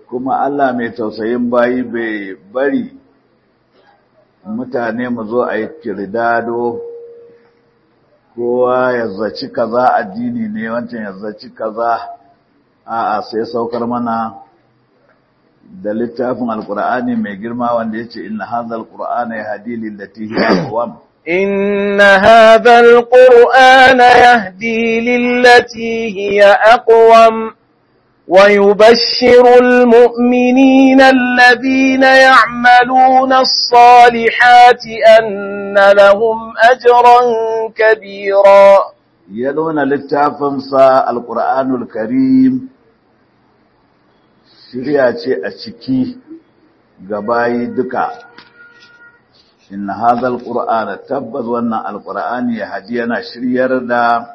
kuma Allah mai tausayin bayi bai bari mutane mu zo a yi kirdado kowa ya zaci kaza addini ne wancan ya zaci kaza a'a sai saukar mana da littafin alkur'ani mai girma wanda ya ce inna hadha alqur'ana yahdi lillati hiya aqwam إن هذا القرآن يهدي للتي هي أقوم ويبشر المؤمنين الذين يعملون الصالحات أن لهم أجرا كبيرا يلون littafinsa alqur'anul karim shirya ce a ciki gabayi duka inna hadha alqur'ana tabbas wannan alqur'ani ya hadi yana shiryar da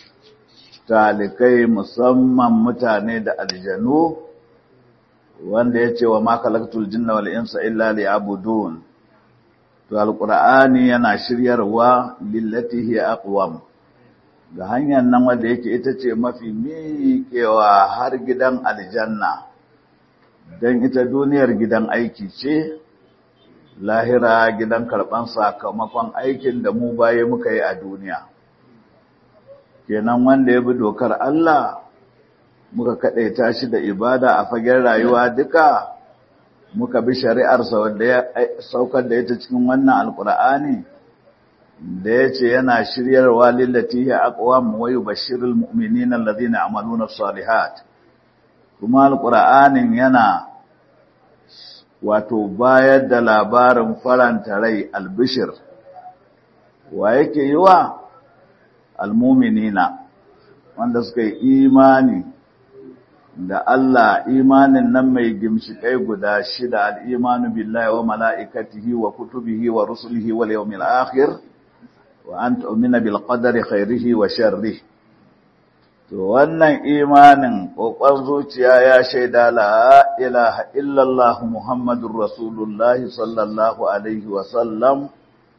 talikai musamman mutane da aljanu wanda ya ce wa ma khalaqtul jinna wal insa illa liya'budun to alqur'ani yana shiryarwa lillati hiya aqwam ga hanyar nan wanda yake ita ce mafi miƙewa har gidan aljanna dan ita duniyar gidan aiki ce lahira gidan karban sakamakon aikin da mu baye muka yi a duniya kenan wanda ya bi dokar Allah muka kadaita shi da ibada a fagen rayuwa duka muka bi shari'arsa wanda ya saukar da ita cikin wannan alkur'ani da ya ce yana shiryarwa lillati ya aqwam wa yubashshirul mu'minina alladhina amaluna salihat kuma alkur'anin yana wato bayar da labarin faranta rai albishir wa yake yi wa almuminina wanda suka yi imani da Allah imanin nan mai gimshikai guda shida al'imanu billahi wa mala'ikatihi wa kutubihi wa rusulihi wal yawmil akhir wa an tu'mina bil qadari khairihi wa sharrihi to wannan imanin kokon zuciya ya shaida la ilaha illallah muhammadur rasulullahi sallallahu alaihi wa sallam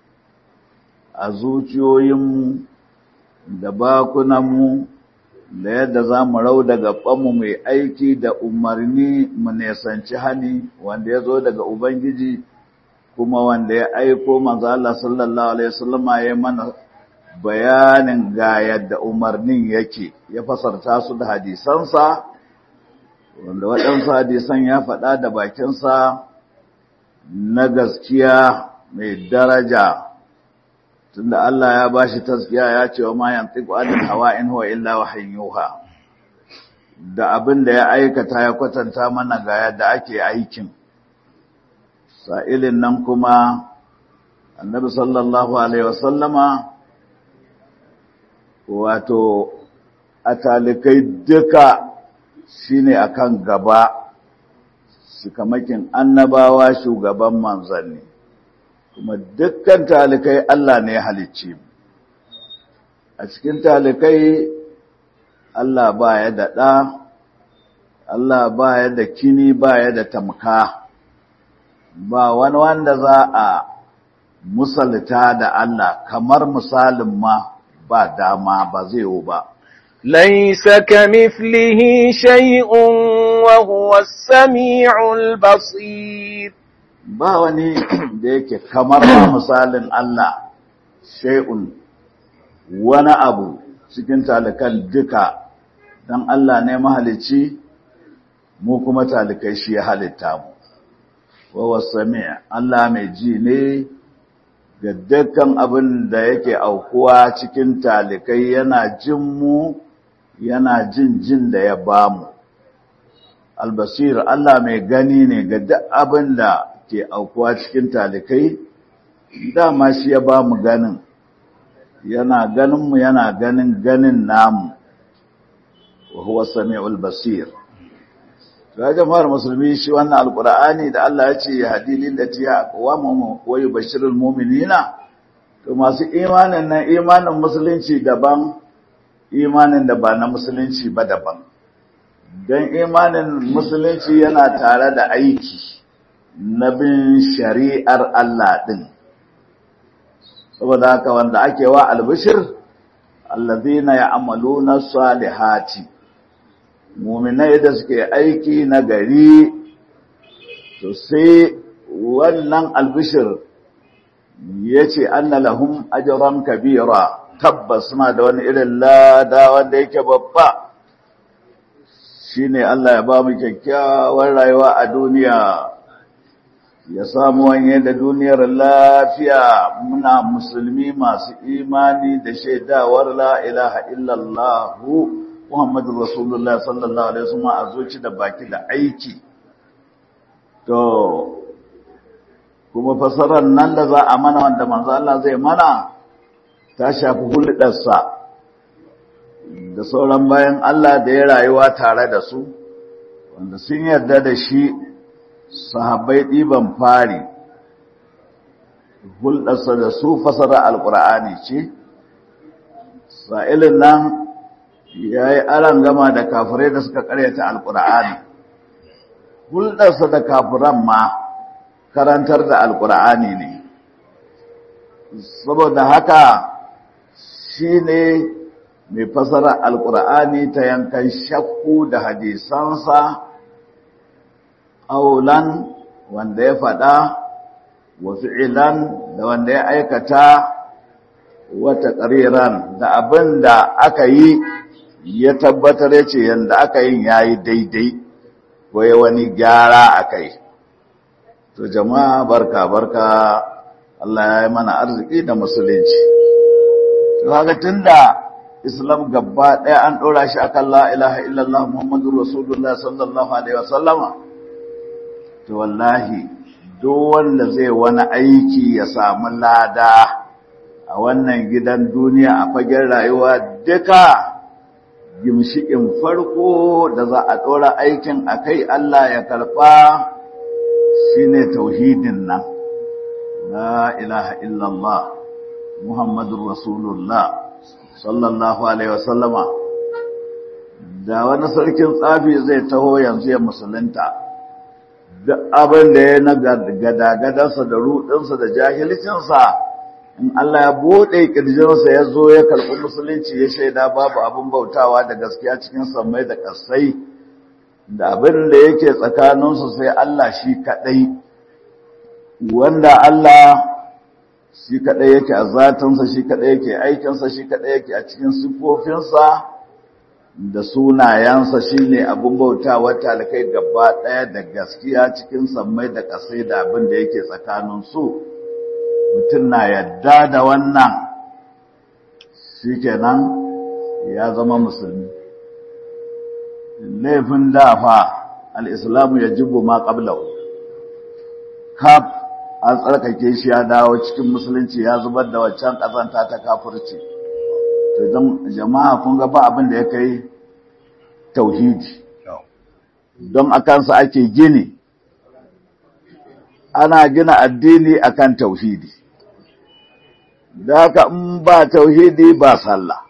a zuciyoyinmu da bakunanmu da yadda za mu rau daga ɓanmu mai aiki da umarni mu nesanci hani wanda ya zo daga Ubangiji kuma wanda ya aiko manzala sallallahu Alaihi wasallama ya mana bayanin ga yadda umarnin yake ya fasarta su da hadisansa wanda waɗansu hadisan ya faɗa da bakinsa na gaskiya mai daraja tunda Allah ya bashi taskiya ya ce wa ma yantiqu anil hawa in huwa illa wahyin yuha da abin da ya aikata ya kwatanta mana ga yadda ake aikin sa'ilin nan kuma annabi sallallahu alaihi wasallama wato a talikai duka shine akan gaba shikamakin annabawa shugaban manzanni kuma dukkan talikai Allah ne ya halicci a cikin talikai Allah ba ya da ɗa Allah ba ya da kini ba ya da tamka ba wani wanda za a musalta da Allah kamar misalin ma ba dama ba zai yi ba ليس كمثله شيء وهو السميع البصير ba wani da yake kamar misalin Allah shay'un wani abu cikin talikan duka dan Allah ne mahalicci mu kuma talikai shi ya halitta mu wa wasami' Allah mai ji ne ga dukkan abin da yake aukuwa cikin talikai yana jin mu yana jin jin da ya bamu albasir Allah mai gani ne ga duk abin da ke aukuwa cikin talikai dama shi ya ba mu ganin yana ganinmu yana ganin ganin namu wa huwa sami'ul basir ga jama'ar musulmi shi wannan alqur'ani da Allah ya ce ya hadi lillati ya aqwamu wa yubashshirul mu'minina to masu imanin nan imanin musulunci daban imanin da ba na musulunci ba daban dan imanin musulunci yana tare da aiki na bin shari'ar Allah ɗin. Saboda haka wanda ake wa albishir, allazina ya amalu na salihati, muminai da suke aiki na gari to sai wannan albishir ya ce anna lahum ajran kabira tabbas suna da wani irin lada wanda yake babba shine Allah ya ba mu kyakkyawar rayuwa a duniya ya samu wanye da duniyar lafiya muna musulmi masu imani da shaidawar la ilaha illallah Muhammadu Rasulullah sallallahu alaihi wasallam a zuci da baki da aiki to kuma fasarar nan da za a mana wanda manzo Allah zai mana ta shafi hulɗarsa da sauran bayan Allah da ya rayuwa tare da su wanda sun yarda da shi sahabbai ɗiban fari hulɗarsa da su fasara alƙur'ani ce sa'ilin nan ya yi aran gama da kafirai da suka ƙaryata alƙur'ani hulɗarsa da kafiran ma karantar da alƙur'ani ne saboda haka shi ne mai fasara alƙur'ani ta yankan shakku da hadisansa ƙaulan wanda ya faɗa wa fi'ilan da wanda ya aikata wata ƙariran da abin da aka yi ya tabbatar ya ce yadda aka yin ya yi daidai ko ya wani gyara a kai to jama'a barka barka Allah ya yi mana arziki da musulunci to haka tunda islam gaba ɗaya an ɗora shi akan la ilaha illallah muhammadu rasulullah sallallahu alaihi wasallama to wallahi duk wanda zai wani aiki ya samu lada a wannan gidan duniya a fagen rayuwa duka gimshikin farko da za a ɗora aikin a kai Allah ya karɓa shine tauhidin nan la ilaha illallah muhammadun rasulullah sallallahu alaihi wasallama da wani sarkin tsafi zai taho yanzu ya musulunta duk abin da ya na gadagadarsa da rudinsa da jahilcinsa in Allah ya buɗe ƙirjinsa ya zo ya karɓi musulunci ya shaida babu abin bautawa da gaskiya cikin sammai da ƙasai da abin da yake tsakaninsu sai Allah shi kaɗai wanda Allah shi kaɗai yake a zatinsa shi kaɗai yake aikinsa shi kaɗai yake a cikin siffofinsa da sunayensa shi ne abin bautawa talakai gaba ɗaya da gaskiya cikin sammai da ƙasai da abin da yake tsakaninsu mutum na yadda da wannan shi kenan ya zama musulmi laifin dafa al'islamu ya jibo ma ƙablau kaf an tsarkake shi ya dawo cikin musulunci ya zubar da waccan ƙazanta ta kafurci jama'a kun ga ba abin da ya kai tauhidi don a kansa ake gini ana gina addini akan tauhidi da haka in ba tauhidi ba sallah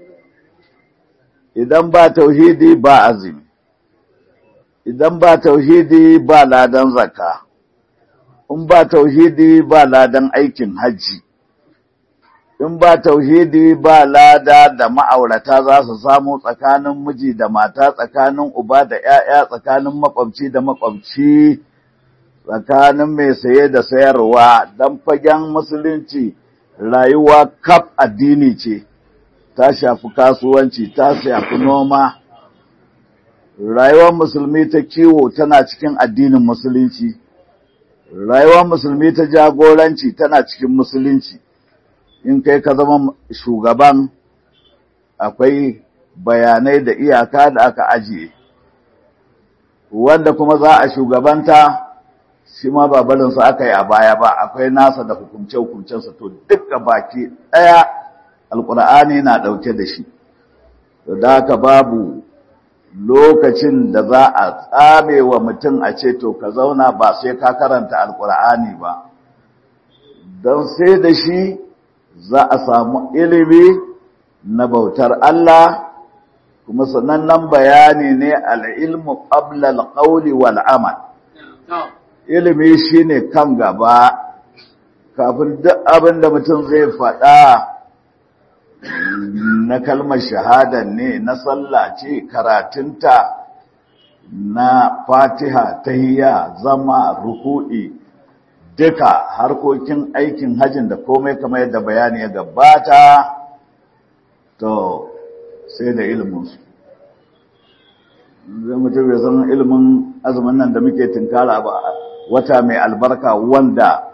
idan ba tauhidi ba azumi idan ba tauhidi ba ladan zakka in ba tauhidi ba ladan aikin hajji in ba tauhidi ba lada da ma'aurata za su samu tsakanin miji da mata tsakanin uba da 'ya'ya tsakanin makwabci da makwabci tsakanin mai saye da sayarwa don fagen musulunci rayuwa kaf addini ce ta shafi kasuwanci ta shafi noma rayuwar musulmi ta kiwo tana cikin addinin musulunci rayuwar musulmi ta jagoranci tana cikin musulunci in kai ka zama shugaban akwai bayanai da iyaka da aka ajiye wanda kuma za a shugabanta shi ma ba barinsa aka yi a baya ba akwai nasa da hukumce-hukumcensa to duka baki ɗaya alkur'ani na ɗauke da shi da haka babu lokacin da za a tsame wa mutum a ce to ka zauna ba sai ka karanta alkur'ani ba don sai da shi za a samu ilimi na bautar Allah kuma sanannen bayani ne al'ilmu ƙabla alƙauli wal'amal ilimi shine kan gaba kafin duk abin da mutum zai faɗa na kalmar shahada ne na sallah ce karatunta na fatiha tahiyya zama ruku'i duka harkokin aikin hajjin da komai kamar yadda bayani ya gabata to sai da iliminsu zai mutum ya san ilimin azumin nan da muke tinkara ba wata mai albarka wanda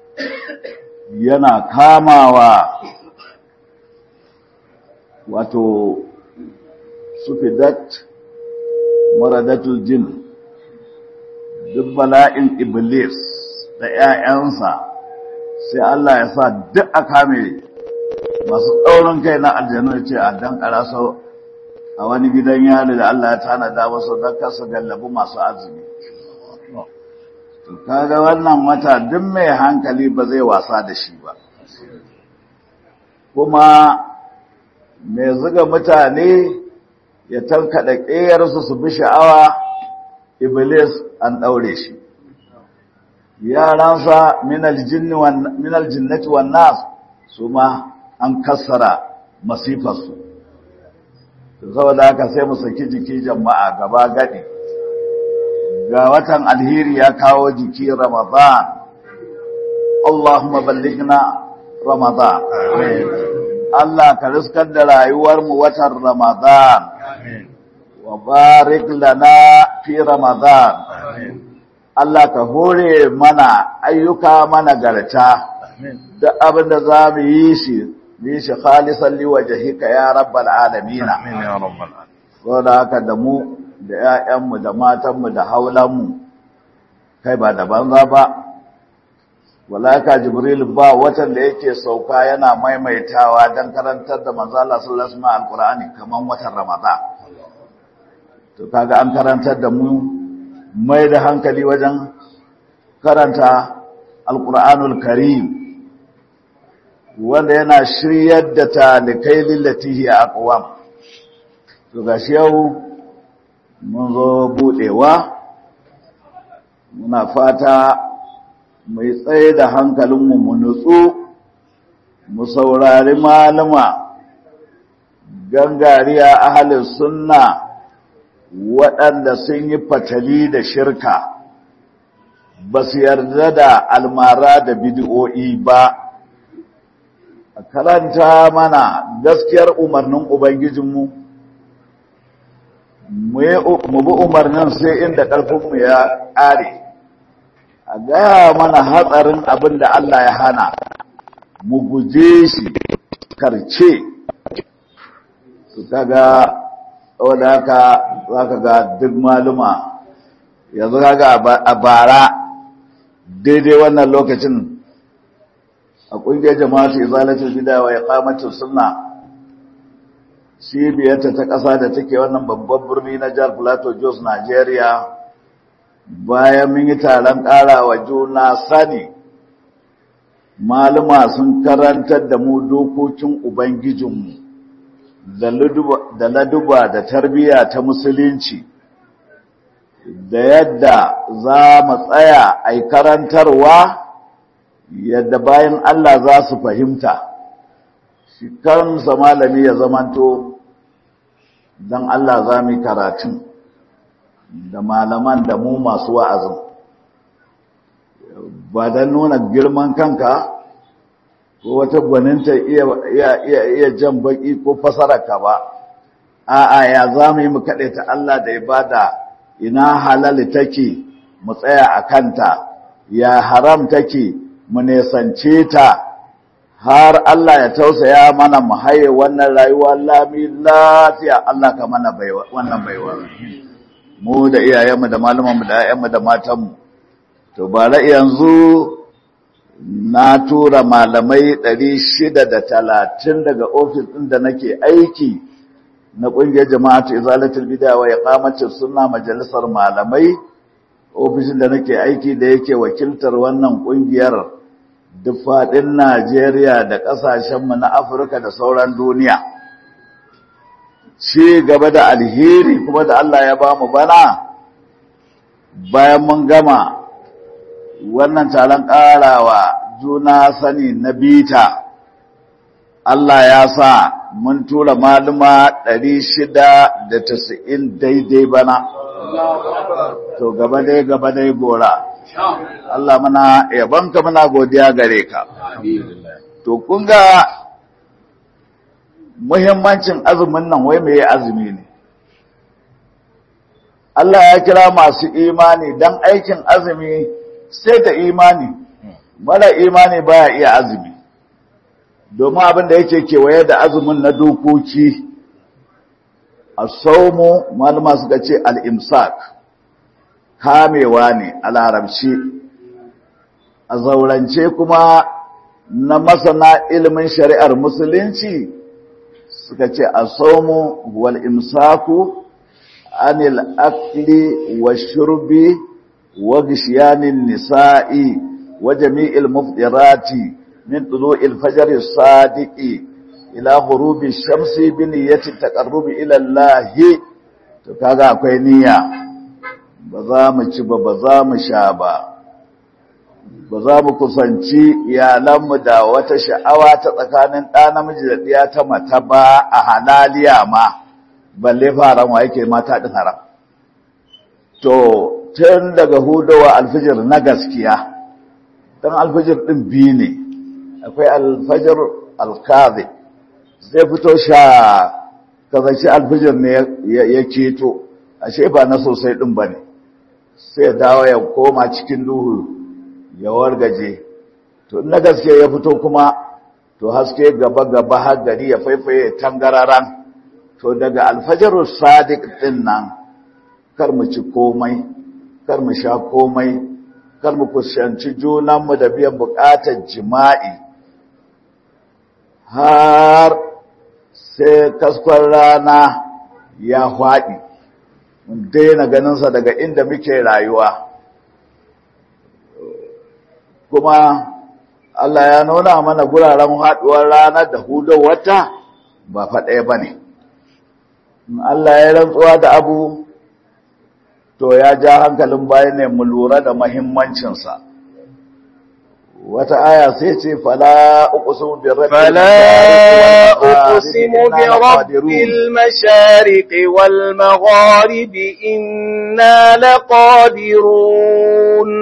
yana kamawa wato sufidat maradatul jin duk bala'in iblis da ‘ya'yansa sai Allah ya sa duk a kame masu ɗaurin kai na aljanu ce a dan sau a wani gidan yari da Allah ya tanada masu don kasa gallabi masu azumi. kaga wannan wata duk mai hankali ba zai wasa da shi ba kuma mai zuga mutane ya tankaɗa ƙeyarsu su bi sha'awa iblis an ɗaure shi yaransa minal jinnati wan nas su ma an kassara masifarsu saboda haka sai mu saki jiki jama'a gaba gadi ga watan alheri ya kawo jiki ramadan Allahumma ballighna ramadan Allah ka riskar da rayuwarmu watan ramadan wa barik lana fi ramadan Allah ka hore mana ayyuka mana garta duk abin da za mu yi shi yi shi khalisan liwajhika ya rabbal alamin amin ya rabbal alamin saboda haka da mu da ƴaƴanmu da matanmu da haulanmu kai ba da banza ba walaka jibril ba watan da yake sauka yana maimaitawa dan karantar da manzo Allah sallallahu alaihi wasallam alqur'ani kaman watan ramadan to kaga an karantar da mu mai da hankali wajen karanta alqur'anul karim wanda yana shiryar da talikai lillatihi aqwam to gashi yau mun zo budewa muna fata mai tsaye da hankalinmu mu nutsu mu saurari malama gangariya ahalin sunna waɗanda sun yi fatali da shirka ba su yarda da almara da bidiyo'i ba a karanta mana gaskiyar umarnin ubangijinmu mu bi umarnin sai inda ƙarfinmu ya ƙare a gaya mana hatsarin abin da Allah ya hana mu guje shi karce su kaga wadda haka za ka ga duk maluma yanzu kaga a bara daidai wannan lokacin a ƙungiyar jama'atu izalatul bid'a wa iqamatus sunna cibiyarta ta ƙasa da take wannan babban birni na jihar Plateau Jos Nigeria bayan mun yi taron ƙara wa juna sani maluma sun karantar da mu dokokin ubangijinmu da laduba da tarbiyya ta musulunci da yadda za mu tsaya a karantarwa yadda bayan Allah za su fahimta shi kansa malami ya zamanto don Allah za mu yi karatun da malaman da mu masu wa'azin ba don nuna girman kanka ko wata gwaninta iya jan baki ko fasararka ba a'a ya za mu yi mu ta Allah da ibada ina halali take mu tsaya a kanta ya haram take mu nesance ta har Allah ya tausaya mana mu haye wannan rayuwa lami lafiya Allah ka mana baiwa wannan baiwa mu da iyayenmu da malumanmu da ƴaƴanmu da matanmu to bara yanzu na tura malamai 630 daga ofis ɗin da nake aiki na ƙungiyar jama'atu izalatul bid'a wa iqamatus sunna majalisar malamai ofishin da nake aiki da yake wakiltar wannan ƙungiyar duk faɗin Najeriya da ƙasashenmu na Afirka da sauran duniya. Ci gaba da alheri kuma da Allah ya ba mu bana bayan mun gama wannan taron ƙarawa juna sani na bita. Allah ya sa mun tura maluma ɗari shida da tasa'in daidai bana. to gaba dai gaba dai gora Allah muna yabanka muna godiya gare ka to kun ga muhimmancin azumin nan wai me azumi ne Allah ya kira masu imani dan aikin azumi sai da imani mara imani baya iya azumi domin abin da yake kewaye da azumin na dokoki a saumu malama suka ce al'imsak kamewa ne a larabci a zaurance kuma na masana ilimin shari'ar musulunci suka ce a saumu wal imsaku anil akli wa shurbi wa gishiyanin nisa'i wa jami'il mufdirati min tulu'il fajr as-sadiqi ila ghurubi shamsi bi niyyati taqarrubi ila Allah to kaga akwai niyya ba za mu ci ba ba za mu sha ba ba za mu kusanci iyalanmu da wata sha'awa ta tsakanin ɗa namiji da ɗiya ta mata ba a halaliya ma balle faran wa yake mata ɗin haram to tun daga hudawa alfijir na gaskiya don alfijir ɗin biyu ne akwai alfajir alkazi zai fito sha kazanci alfijir ne ya keto ashe ba na sosai ɗin ba ne sai dawo ya koma cikin duhu ya wargaje to na gaske ya fito kuma to haske gaba gaba har gari ya faifaye tangararan to daga alfajarul sadiq din nan kar mu ci komai kar mu sha komai kar mu kusanci junanmu da biyan bukatar jima'i har sai kaskon rana ya faɗi mun daina ganinsa daga inda muke rayuwa kuma Allah ya nuna mana guraren haɗuwar rana da hudon wata ba faɗaya ba ne. Allah ya rantsuwa da abu to ya ja hankalin bayan ne mu lura da mahimmancinsa. Wata aya sai ce fala uqsimu bi rabbil فلا أقسم برب المشارق والمغارب إنا لقادرون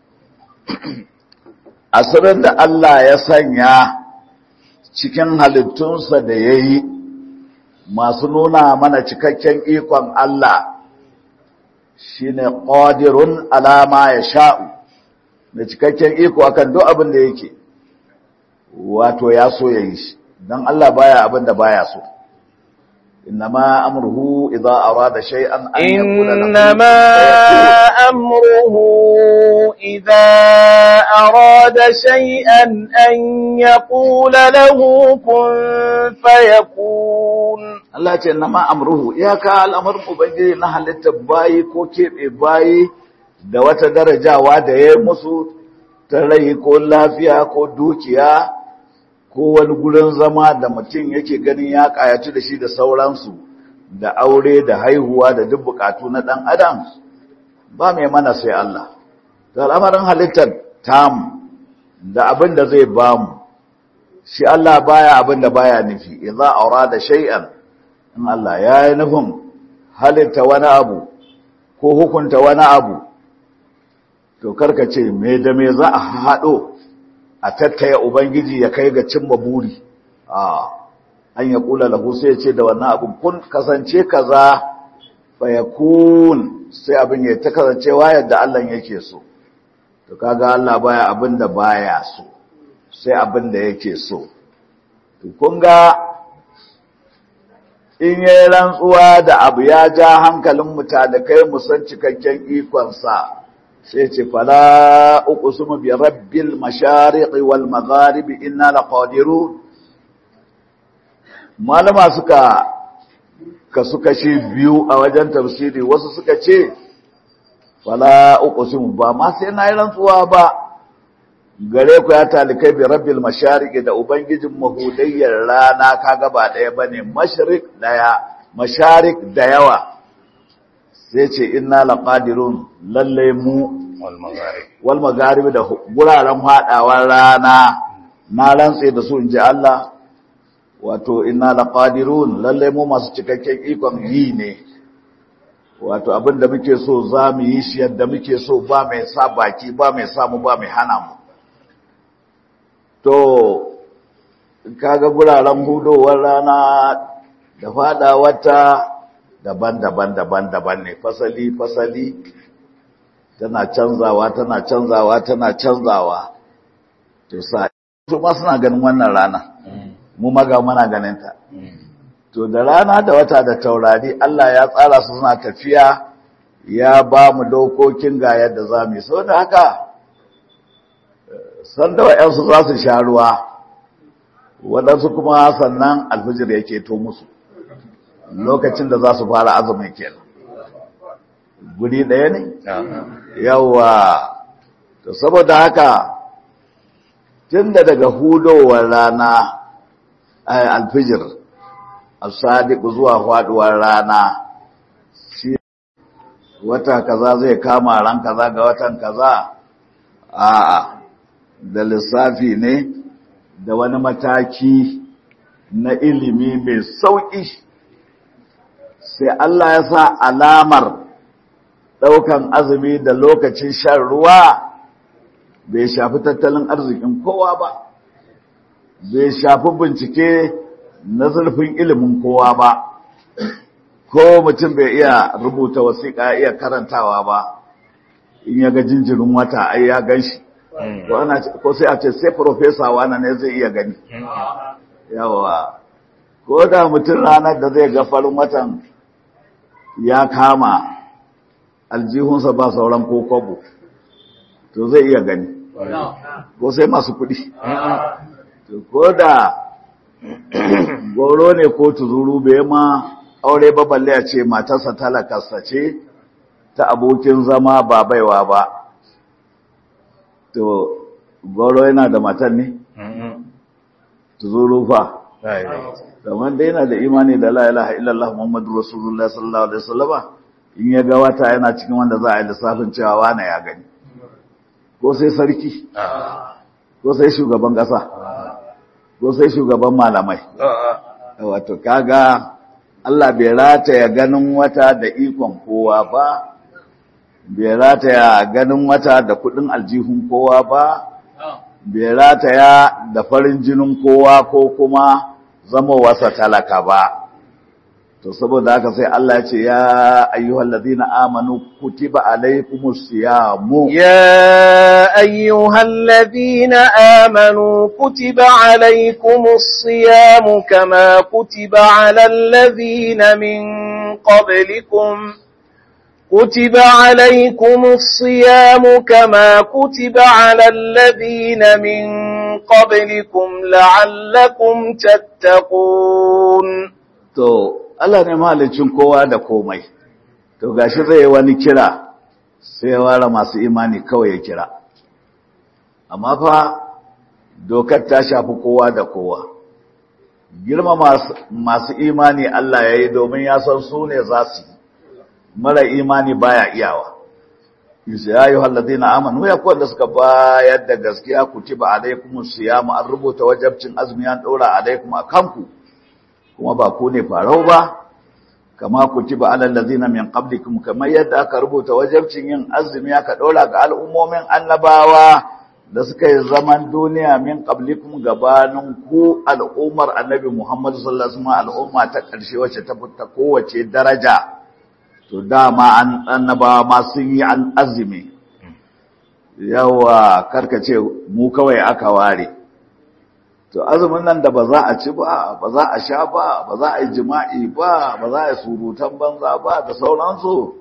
asirin da Allah ya sanya cikin halittunsa da ya yi masu nuna mana cikakken ikon Allah shi ne ƙadirun alama ya sha'u da cikakken iko akan duk abin da yake wato ya so ya yi shi don Allah baya abin da baya so إنما أمره إذا أراد شيئا أن يقول له إنما أمره إذا أراد شيئا أن يقول له كن فيكون Allah ce nama amruhu iyaka al'amarin ubangiji na halitta bayi ko keɓe bayi da wata darajawa da ya musu ta rai ko lafiya ko dukiya ko wani gurin zama da mutum yake ganin ya kayatu da shi da sauransu da aure da haihuwa da duk bukatu na dan adam ba mai mana sai Allah to al'amarin halittar tam da abin da zai bamu shi Allah baya abin da baya nufi idza arada shay'an in Allah ya yi nufin halitta wani abu ko hukunta wani abu to karka ce me da me za a haɗo a tattaya Ubangiji ya kai ga cimma buri, a an ya kula lahu sai ya ce da wannan abin kun kasance kaza fa ya kun sai abin ya ta kasancewa yadda Allah yake so. To kaga Allah baya abin da baya so, sai abin da yake so. To kun ga in yi rantsuwa da abu ya ja hankalin mutane kai musan cikakken ikonsa. sai ce fala uqsimu bi rabbil mashariqi wal magharibi inna laqadirun malama suka kasu kashi biyu a wajen tafsiri wasu suka ce fala uqsimu ba ma sai na yi rantsuwa ba gare ku ya talikai bi rabbil mashariqi da ubangijin mahudayyar rana kaga ba daya bane mashriq daya masharik da yawa sai ce inna laqadirun lalle mu wal magharib da guraren hadawar rana na rantse da su inji Allah wato inna laqadirun lalle mu masu cikakken ikon yi ne wato abin da muke so za mu yi shi yadda muke so ba mai sa baki ba mai samu ba mai hana mu to kaga guraren hudowar rana da fada wata daban-daban daban-daban ne fasali fasali tana canzawa tana canzawa tana canzawa to sa su ma suna ganin wannan rana mu maga muna ganin ta to da rana da wata da taurari Allah ya tsara su suna tafiya ya ba mu dokokin ga yadda za mu yi sau da haka sanda wa'yansu za su sha ruwa waɗansu kuma sannan alfijir yake to musu lokacin da za su fara azumin kenan guri ɗaya ne yawa to saboda haka tun da daga hudowar rana alfijir asadiku zuwa faduwar rana shi wata kaza zai kama ran kaza ga watan kaza a'a da lissafi ne da wani mataki na ilimi mai sauƙi sai Allah ya sa alamar ɗaukan azumi da lokacin shan ruwa bai shafi tattalin arzikin kowa ba bai shafi bincike na zurfin ilimin kowa ba ko mutum bai iya rubuta wasiƙa iya karantawa ba in ya ga jinjirin wata ai ya gan shi ko sai a ce sai profesa wane ne zai iya gani yawa ko da mutum ranar da zai ga farin watan ya kama aljihunsa ba sauran ko kwabo to zai iya gani ko sai masu kuɗi ko da goro ne ko tuzuru bai ma aure ba balle a ce matarsa talakarsa ce ta abokin zama ba baiwa ba to goro yana da matan ne tuzuru fa kamar dai yana da imani da la ilaha illallah muhammadu rasulullah sallallahu alaihi wasallama in ya ga wata yana cikin wanda za a yi lissafin cewa wane ya gani ko sai sarki ko sai shugaban ƙasa ko sai shugaban malamai wato kaga Allah bai rataya ganin wata da ikon kowa ba bai rataya ganin wata da kudin aljihun kowa ba bai rataya da farin jinin kowa ko kuma zama wasa talaka ba to saboda haka sai Allah ya ce ya ayyuhal ladina amanu kutiba alaykumus siyamu يا أيها الذين آمنوا كتب عليكم الصيام كما كتب على الذين من قبلكم كتب عليكم الصيام كما كتب على الذين من قبلكم لعلكم تتقون to Allah ne mahalicin kowa da komai to gashi zai wani kira sai ya ware masu imani kawai ya kira amma fa dokar ta shafi kowa da kowa girma masu imani Allah ya yi domin ya san su ne za su yi mara imani baya iyawa yusu ya yi hallazi na amanu ya kuwa da suka bayar da gaskiya ku ci ba alaikum siyamu an rubuta wajabcin azumi an ɗora alaikum a kanku kuma ba ku ne farau ba kama kutiba alal ladina min qablikum kamar yadda aka rubuta wajibcin yin azumi aka dora ga al'ummomin annabawa da suka yi zaman duniya min qablikum gabanin ku al'ummar annabi Muhammad sallallahu alaihi wasallam al'umma ta karshe wacce ta fita kowace daraja to dama an annabawa ma sun yi an azumi yawa karkace mu kawai aka ware to azumin nan da ba za a ci ba ba za a sha ba ba za a yi jima'i ba ba za a yi surutan banza ba da sauransu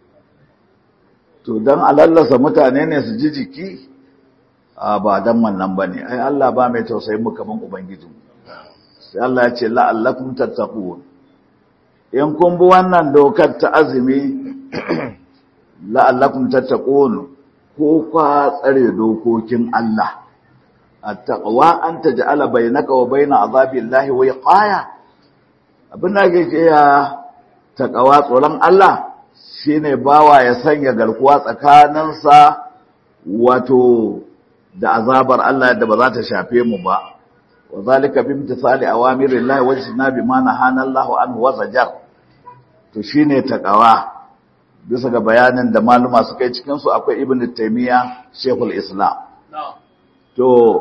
to don alallasa mutane ne su ji jiki a ba don wannan ba ne ai Allah ba mai tausayin mu kaman ubangiji sai Allah ya ce la'allakum tattaqun in kun bi wannan dokar ta azumi la'allakum tattaqun ko kwa tsare dokokin Allah التقوى أن تجعل بينك وبين عذاب الله وقاية abin da ake ce ya takawa tsoron Allah shine bawa ya sanya garkuwa tsakaninsa wato da azabar Allah da ba za ta shafe mu ba wa zalika bi imtisali awamirillahi wa jinabi ma nahana Allahu anhu wa zajar to shine takawa bisa ga bayanin da maluma suka yi cikinsu akwai ibn taimiyya shekul islam to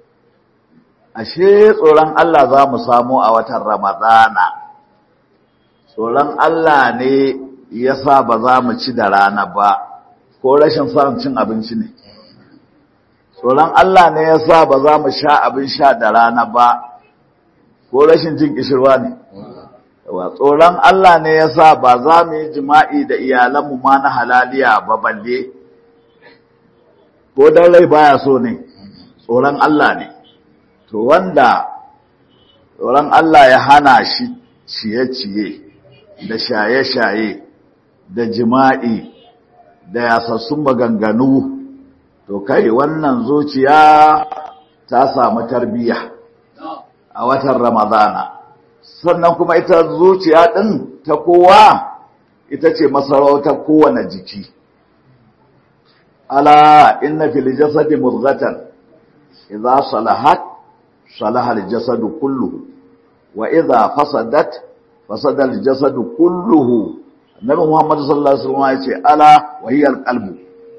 ashe tsoron Allah za mu samu a watan ramadana tsoron Allah ne ya sa ba za mu ci da rana ba ko rashin samun cin abinci ne tsoron Allah ne ya sa ba za mu sha abin sha da rana ba ko rashin jin kishirwa ne wa tsoron Allah ne ya sa ba za mu yi jima'i da iyalanmu ma na halaliya ba balle ko dan rai baya so ne tsoron Allah ne to wanda tsoron Allah ya hana shi ciye-ciye da shaye-shaye da jima'i da yasassun maganganu to kai wannan zuciya ta samu tarbiyya a watan ramadana sannan kuma ita zuciya ɗin ta kowa ita ce masarautar kowane jiki ala inna fil jasadi mudghatan idza salahat salaha al jasadu kulluhu wa idza fasadat fasada al jasadu kulluhu annabi muhammad sallallahu alaihi wasallam ya ce ala wa hiya al qalbu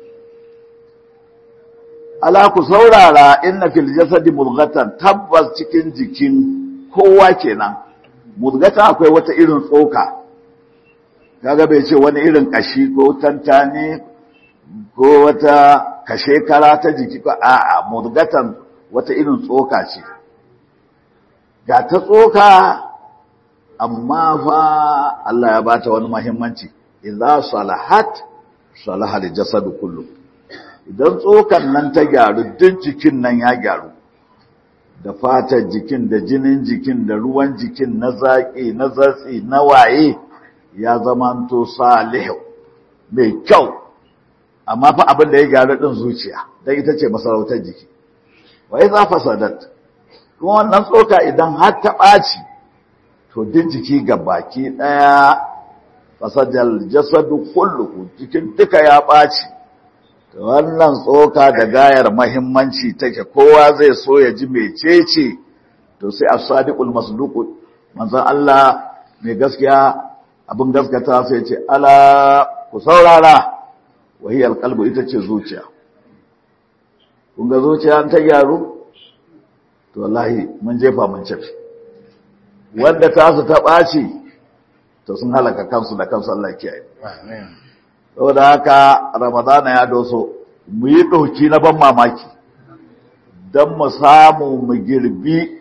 ala ku saurara inna fil jasadi mudghatan tabbas cikin jikin kowa kenan mudghata akwai wata irin tsoka kaga bai ce wani irin kashi ko tantani ko wata kashe kara ta jiki ko a'a mudghatan wata irin tsoka ce ga ta tsoka amma fa Allah ya bata wani muhimmanci idza salahat salaha al jasadu kullu idan tsokan nan ta gyaru duk jikin nan ya gyaru da fatar jikin da jinin jikin da ruwan jikin na zaƙi na zatsi na waye ya zamanto salihu mai kyau amma fa abin da ya gyaru din zuciya dan ita ce masarautar jiki wa idza fasadat kuma wannan tsoka idan har ta ɓaci to duk jiki baki ɗaya fasadal jasadu kulluhu jikin duka ya ɓaci wannan tsoka da gayar mahimmanci take kowa zai so ya ji mecece to sai as-sadiqul masduq manzon Allah mai gaskiya abin gaskata sai ce ala ku saurara wahiyal qalbu ita ce zuciya kun ga zuciya ta gyaru to wallahi mun jefa mun cafi wanda ta su ta ɓaci to sun halaka kansu da kansu Allah kiyaye amin saboda haka ramadana ya doso mu yi ɗauki na ban mamaki don mu samu mu girbi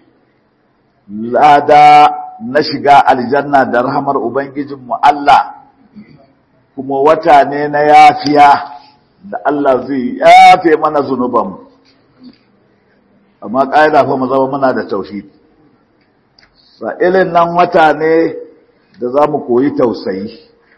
lada na shiga aljanna da rahamar ubangijinmu Allah kuma wata ne na yafiya da Allah zai yafe mana zunubanmu amma ƙa'ida fa mu zama muna da tauhidi sa'ilin nan wata ne da za mu koyi tausayi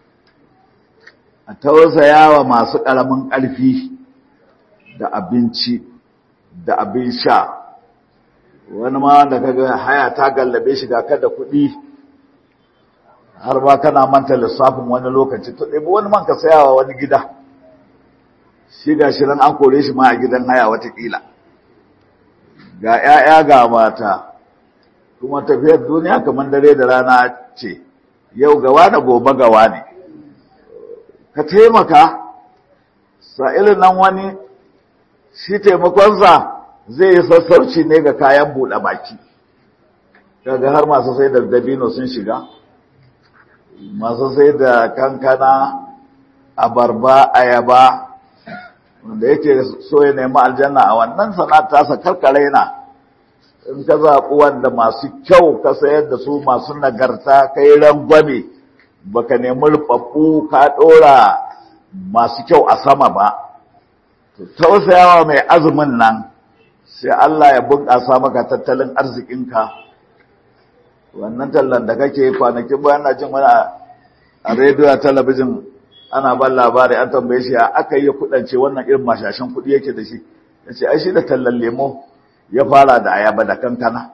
a tausaya wa masu ƙaramin ƙarfi da abinci da abin sha wani ma da kaga haya ta gallabe shi ga kada kuɗi har ba kana manta lissafin wani lokaci to ɗebi wani man ka saya wa wani gida shi ga shirin an kore shi ma a gidan haya watakila ga 'ya'ya ga mata kuma tafiyar duniya kamar dare da rana ce yau gawa da gobe gawa ne ka taimaka sa'ilin nan wani shi taimakonsa zai yi sassauci ne ga kayan buɗe baki kaga har masu sai da dabino sun shiga masu sai da kankana abarba ayaba wanda yake so ya nemi aljanna a wannan sana'ar tasa karkare na in ka zaɓi wanda masu kyau ka sayar da su masu nagarta kai rangwame baka nemi rufaffu ka ɗora masu kyau a sama ba tausayawa mai azumin nan sai Allah ya bunƙasa maka tattalin arzikinka wannan tallan da kake kwanakin bayan na jin wani a rediyo a talabijin ana ban labari an tambaye shi aka yi kudance wannan irin mashashin kudi yake da shi ya ce ai shi da tallan lemo ya fara da ayaba da kankana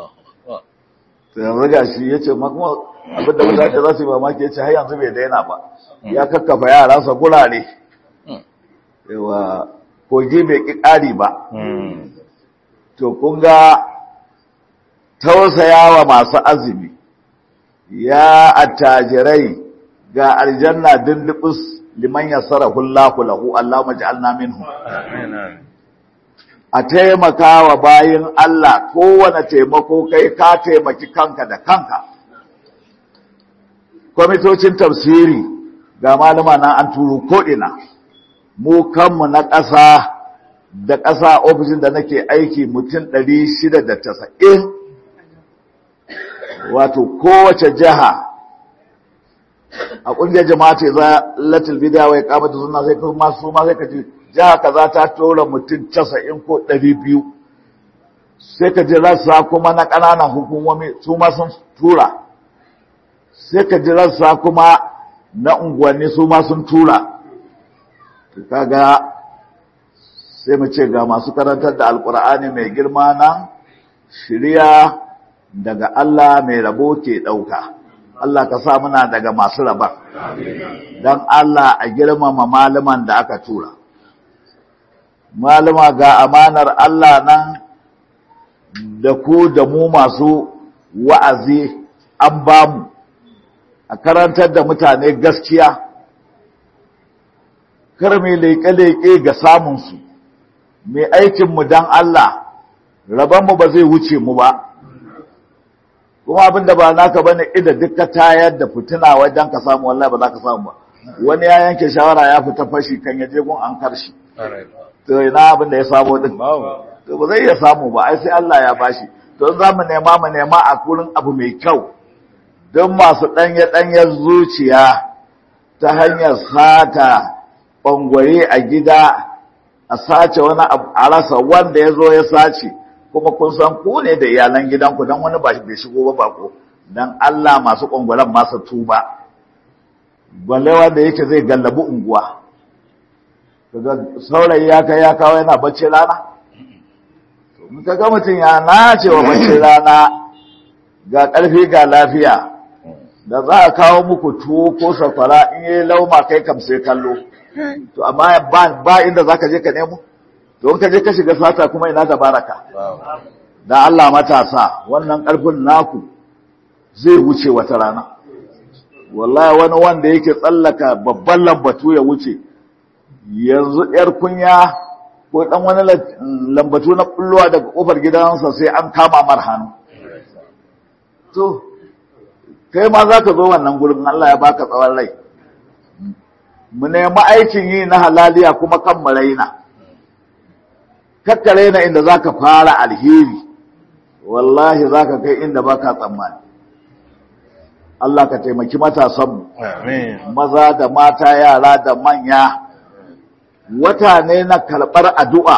yanzu ga shi ya ce makon abin da mutane za su yi mamaki ya ce har yanzu bai daina ba ya kakkafa yaransa gurare yawa kogi bai ƙi ƙari ba to kun ga tausayawa masu azumi ya attajirai ga aljanna dindibus liman yassarahu Allahu lahu Allahumma ij'alna minhum amin a taimaka wa bayin Allah kowane taimako kai ka taimaki kanka da kanka kwamitocin tafsiri ga malama na an turo ko'ina mu kanmu na ƙasa da ƙasa ofishin da nake aiki mutum ɗari shida da tasa'in wato kowace jiha a ƙungiyar jama'a ce za latin bidiyawa ya kamata suna sai kuma su ma sai ka ji jiha kaza ta tura mutum casa'in ko ɗari biyu sai ka ji rassa kuma na ƙananan hukumomi su ma sun tura sai ka ji rassa kuma na unguwanni su ma sun tura kaga sai mu ce ga masu karantar da alkur'ani mai girma nan shirya daga Allah mai rabo ke ɗauka Allah ka sa muna daga masu raban don Allah a girmama malaman da aka tura malama ga amanar Allah nan da ku da mu masu wa'azi an bamu a karantar da mutane gaskiya kar mai leƙe-leƙe ga samunsu mai aikinmu don Allah rabanmu ba zai wuce mu ba kuma abin da ba naka ba ne ida duka tayar da fitina wajen ka samu wallahi ba za ka samu ba wani ya yanke shawara ya fita fashi kan yaje gun an karshi to ina abin da ya samu din to ba zai iya samu ba ai sai Allah ya bashi to za mu nema mu nema a kurin abu mai kyau don masu ɗanye ɗanyen zuciya ta hanyar sata ɓangware a gida a sace wani abu a rasa wanda ya zo ya sace kuma kun san ku ne da iyalan gidanku don wani bai shigo ba bako don Allah masu ɓangwaren masa tuba balle wanda yake zai gallabi unguwa saurayi ya kai ya kawo yana bacci rana ka ga mutum ya nace wa bacci rana ga ƙarfi ga lafiya da za a kawo muku tuwo ko sakwara in yi lauma kai kam sai kallo to amma ba inda za ka je ka nemo to in ka je ka shiga sata kuma ina da baraka da Allah matasa wannan ƙarfin naku zai wuce wata rana wallahi wani wanda yake tsallaka babban lambatu ya wuce yanzu yar kunya ko dan wani lambatu na bullowa daga kofar gidansa sai an kama mar hannu to kai ma za ka zo wannan gurin Allah ya baka tsawon rai mu nemi aikin yi na halaliya kuma kan mu raina kakka raina inda za ka fara alheri wallahi za ka kai inda baka tsammani Allah ka taimaki matasanmu maza da mata yara da manya wata ne na karɓar addu'a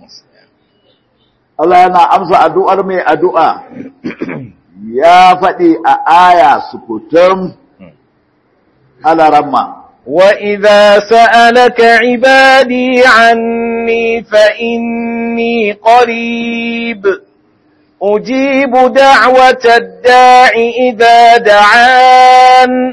Allah yana amsa addu'ar mai addu'a ya faɗi a aya sukutum alaramma وإذا سألك عبادي عني فإني قريب أجيب دعوة الداع إذا دعان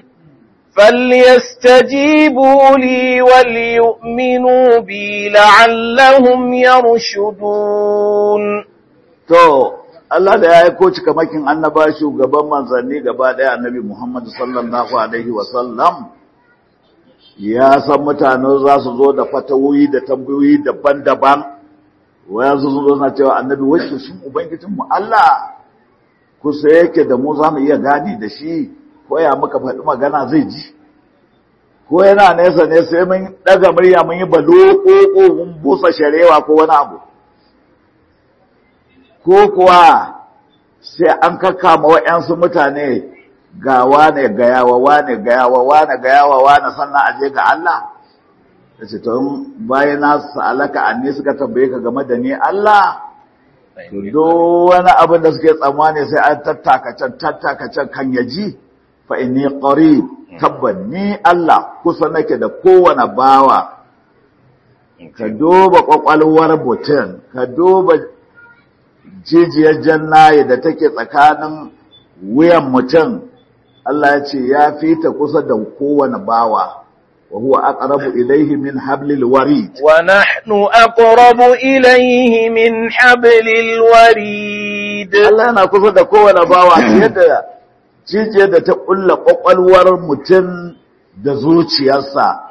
فليستجيبوا لي وليؤمنوا بي لعلهم يرشدون to Allah da ya aiko cikamakin annaba shugaban manzanni gaba daya annabi Muhammad sallallahu alaihi wa sallam ya san mutane za su zo da fatawoyi da tambayoyi daban-daban wayan su zo na cewa annabi wacce shin ubangijin mu Allah kusa yake da mu za mu iya gadi da shi ko ya muka faɗi magana zai ji ko yana nesa ne sai mun daga murya mun yi balo ko mun busa sharewa ko wani abu ko kuwa sai an kakkama wa'yansu mutane ga wane gayawa wane gayawa wane gayawa wane sannan aje ga Allah da ce tun bayan na sa'alaka anni suka tambaye ka game da ni Allah to do wani abin da suke tsammani sai an tattaka can tattaka can kan yaji fa inni qarib tabban ni Allah kusa nake da kowane bawa ka duba kwakwalwar mutum ka duba jijiyar jannaye da take tsakanin wuyan mutum Allah ya ce ya fita kusa da kowane bawa wa huwa aqrabu ilayhi min hablil warid wa nahnu aqrabu ilayhi min hablil warid Allah yana kusa da kowane bawa fiye da jijiyar da ta kulla kwakwalwar mutum da zuciyarsa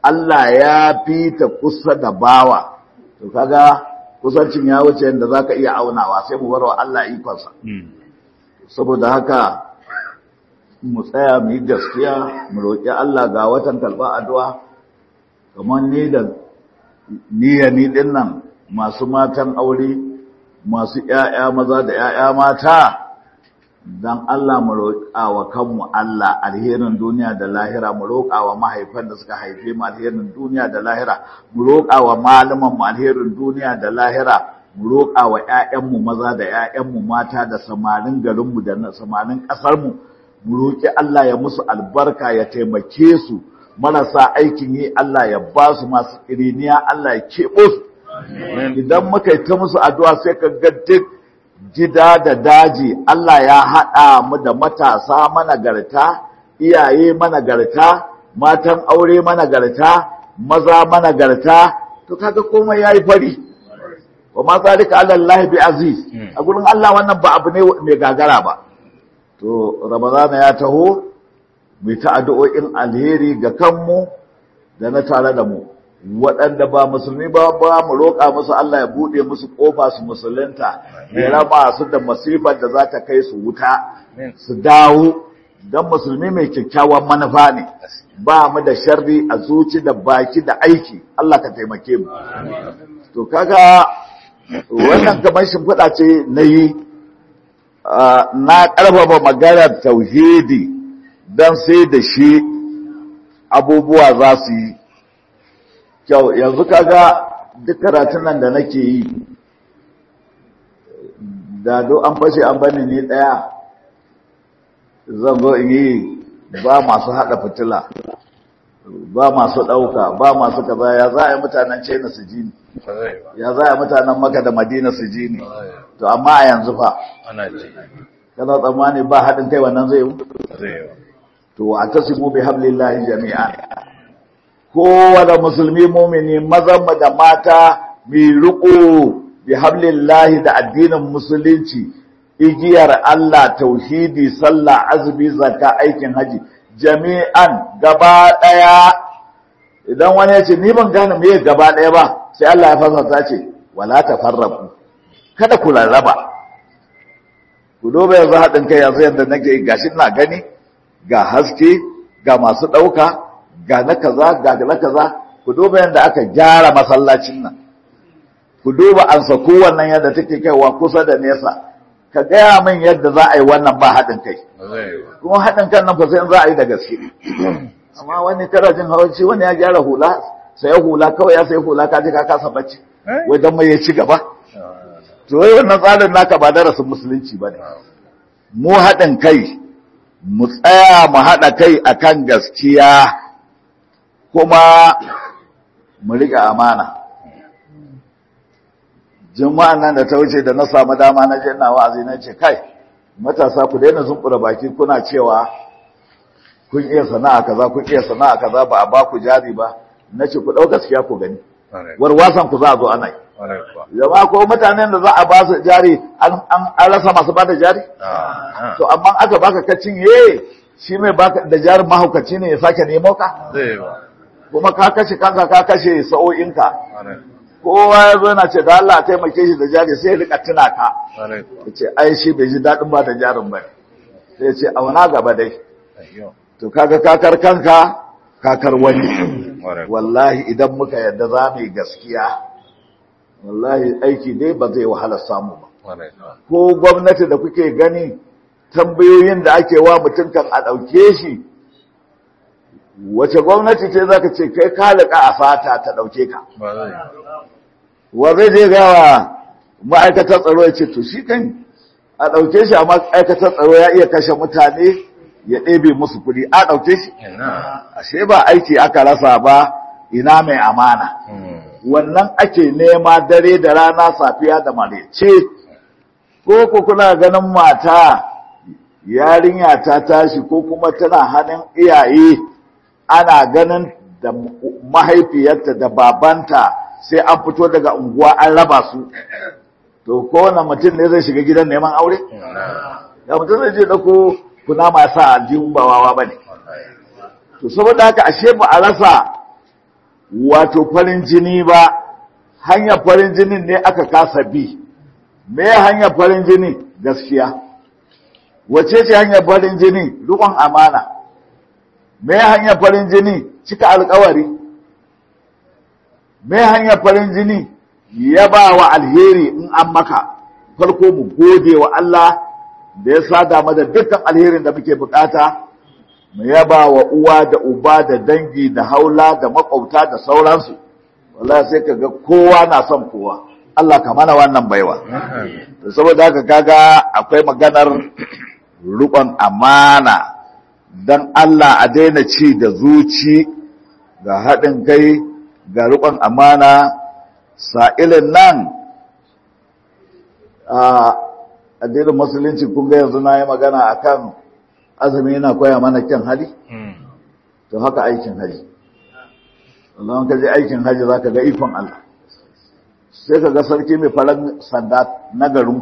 Allah ya fi ta kusa da bawa to kaga kusancin ya wuce yadda zaka iya aunawa sai mu barwa Allah ikonsa saboda haka mu tsaya mu yi gaskiya mu roƙi Allah ga watan kalba addu'a kamar ni da niyya ni din nan masu matan aure masu ƴaƴa maza da ƴaƴa mata dan Allah mu roƙa wa kanmu Allah alherin duniya da lahira mu roƙa wa mahaifan da suka haife mu alherin duniya da lahira mu roƙa wa malaman mu alherin duniya da lahira mu roƙa wa ƴaƴanmu maza da ƴaƴanmu mata da samarin garinmu da samarin ƙasarmu mu roƙi Allah ya musu albarka ya taimake su marasa aikin yi Allah ya ba su masu iriniya Allah ya keɓo su idan muka yi ta musu addu'a sai ka ga duk gida da daji Allah ya haɗa mu da matasa managarta iyaye managarta matan aure managarta maza managarta to kaga komai yayi fari wa ma zalika ala Allah bi aziz a gurin Allah wannan ba abu ne mai gagara ba to ramadana ya taho mu ta addu'o'in alheri ga kanmu da na tare da mu waɗanda ba musulmi ba ba mu roƙa musu Allah ya buɗe musu ƙofa su musulunta ya raba su da masifar da za ta kai su wuta su dawo don musulmi mai kyakkyawan manufa ne ba mu da sharri a zuci da baki da aiki Allah ka taimake mu to kaga wannan kamar shimfiɗa ce na yi na ƙarfafa maganar tauhidi don sai da shi abubuwa za su yi kyau yanzu kaga duk karatun nan da nake yi da do an fashe an bani ni daya zan zo in yi ba masu hada fitila ba masu dauka ba masu kaza ya za a yi mutanen China su ji ni ya za a yi mutanen Makka da Madina su ji ni to amma a yanzu fa ana ji kana tsammani ba haɗin kai wannan zai yi zai yi to a tasimu bi hablillahi jami'a kowane musulmi mumini mazan mu da mata mai riko bi hablillahi da addinin musulunci igiyar Allah tauhidi sallah azumi zakka aikin haji jami'an gaba daya idan wani ya ce ni ban gane me gaba daya ba sai Allah ya fasata ce wala tafarraqu kada ku rarraba ku dobe yanzu haɗin kai yanzu yadda nake gashi ina gani ga haske ga masu ɗauka ga na kaza ga na kaza ku duba yadda aka gyara masallacin nan ku duba an sako wannan yadda take kaiwa kusa da nesa ka gaya min yadda za a yi wannan ba haɗin kai kuma haɗin kan nan fa sai za a yi da gaske amma wani karajin hawanci wani ya gyara hula sai hula kawai ya sai hula ka je ka kasa bacci wai dan mai ya ci gaba to wai wannan tsarin naka ba darasin musulunci bane mu haɗin kai mu tsaya mu haɗa kai akan gaskiya kuma mu riƙe amana juma'an nan da ta wuce da na samu dama na je ina wa'azi na ce kai matasa ku daina zumbura baki kuna cewa kun iya sana'a kaza kun iya sana'a kaza ba a ba ku jari ba nace ku ɗau gaskiya ku gani warwasan ku za a zo ana yi zama ko mutanen da za a ba su jari an rasa masu ba da jari to amma aka baka kacin ye shi mai baka da jarin mahaukaci ne ya sake nemo ka kuma ka kashe kanka ka kashe sa'o'inka kowa ya zo na ce da Allah taimake shi da jari sai ya rika tuna ka ya ce ai shi bai ji daɗin ba da jarin ba sai ya ce auna gaba dai to kaga kakar kanka kakar wani wallahi idan muka yadda za mu yi gaskiya wallahi aiki dai ba zai wahala samu ba ko gwamnati da kuke gani tambayoyin da ake wa mutum kan a ɗauke shi wace gwamnati ce za ka ce kai kalika a fata ta ɗauke ka wa zai je gawa ma'aikatar tsaro ya ce to shi kan a ɗauke shi a ma'aikatar tsaro ya iya kashe mutane ya ɗebe musu kuɗi a ɗauke shi ashe ba aiki aka rasa ba ina mai amana wannan ake nema dare da rana safiya da marece ko ku kuna ganin mata yarinya ta tashi ko kuma tana hannun iyaye ana ganin da mahaifiyarta da babanta sai an fito daga unguwa an raba su to kowane mutum ne zai shiga gidan neman aure ya mutum zai je dako kuna masu aljihun ba wawa ba ne to saboda haka ashe ba a rasa wato farin jini ba hanyar farin jinin ne aka kasa bi me hanyar farin jini gaskiya wace ce hanyar farin jini rukun amana me hanyar farin jini cika alkawari me hanyar farin jini ya ba wa alheri in an maka farko mu gode wa Allah da ya sada mana dukkan alherin da muke bukata mu yaba wa uwa da uba da dangi da haula da makwabta da sauransu wallahi sai kaga kowa na son kowa Allah ka mana wannan baiwa saboda haka kaga akwai maganar rukon amana dan Allah a daina ci da zuci ga haɗin kai ga rukon amana sa'ilin nan a addinin musulunci kun ga yanzu na yi magana akan azumi yana koya mana kyan hali to haka aikin haji Allah ka je aikin haji za ka ga ikon Allah sai ka ga sarki mai faran sanda na garin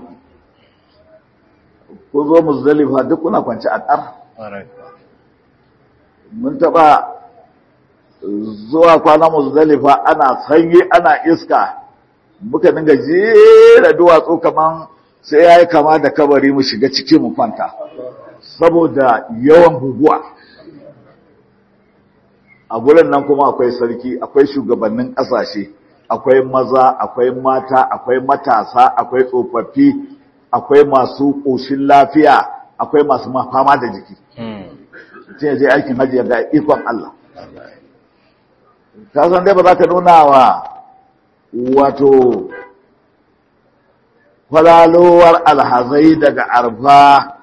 ku zo muzdalifa duk kuna kwanci a ƙar mun taɓa zuwa kwana muzdalifa ana sanyi ana iska muka dinga jera duwatsu kaman sai ya yi kama da kabari mu shiga ciki mu kwanta saboda yawan guguwa a gurin nan kuma akwai sarki akwai shugabannin ƙasashe akwai maza akwai mata akwai matasa akwai tsofaffi akwai masu ƙoshin lafiya akwai masu fama da jiki sai ya je aikin hajji ga ikon Allah ka san dai ba za ka nuna wa wato kwalalowar alhazai daga arfa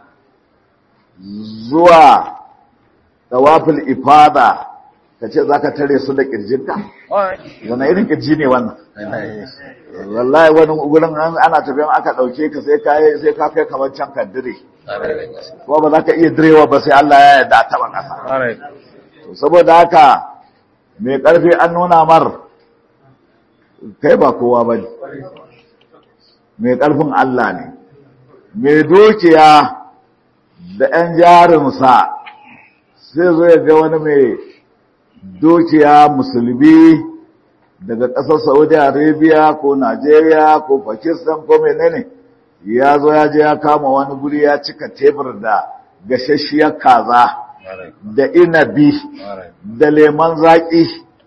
zuwa tawafil ifada ka ce za ka tare su da ƙirjinka? wani irin ƙirji ne wannan wallahi wani gurin ana tafiyan aka ɗauke ka sai ka sai ka kai kamar can ka dire ko ba za ka iya direwa ba sai Allah ya yarda a taɓa ƙasa saboda haka mai ƙarfi an nuna mar kai ba kowa ba ne mai ƙarfin Allah ne mai dukiya da ‘yan jarinsa sai zo ya ga wani mai dukiya musulmi daga ƙasar Saudi Arabia ko Najeriya ko Pakistan ko menene ya zo ya je ya kama wani guri ya cika tebur da gashashiyar kaza da inabi da leman zaƙi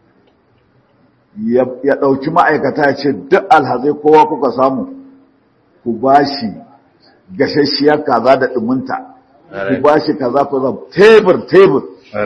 ya ɗauki ma'aikata ce duk alhazai kowa kuka samu ku ba shi gashashiyar kaza da ɗuminta ku ba shi kaza ku zama tebur tebur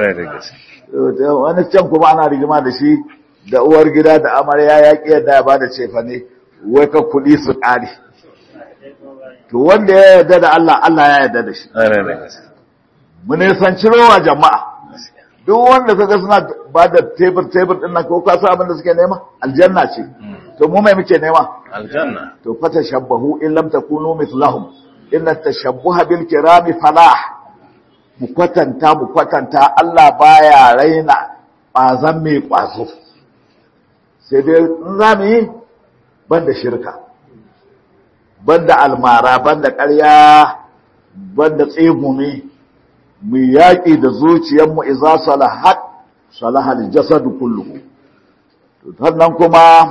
wani can kuma ana rigima da shi da uwar gida da amarya ya ƙi yadda ya ba da cefa ne wai ka kuɗi su ƙari to wanda ya yarda da Allah Allah ya yarda da shi mu nisanci rowa jama'a duk wanda kaga suna ba da tebur tebur din nan ko ka san abin da suke nema aljanna ce to mu mai muke nema aljanna to fata shabbahu in lam takunu mithlahum inna tashabbuha bil kirami falah mu kwatanta mu kwatanta Allah baya raina bazan mai kwazo sai dai in za mu yi banda shirka banda almara banda ƙarya banda tsegumi mu yaƙi da zuciyarmu iza salahat salahal jasadu kulluhu to sannan kuma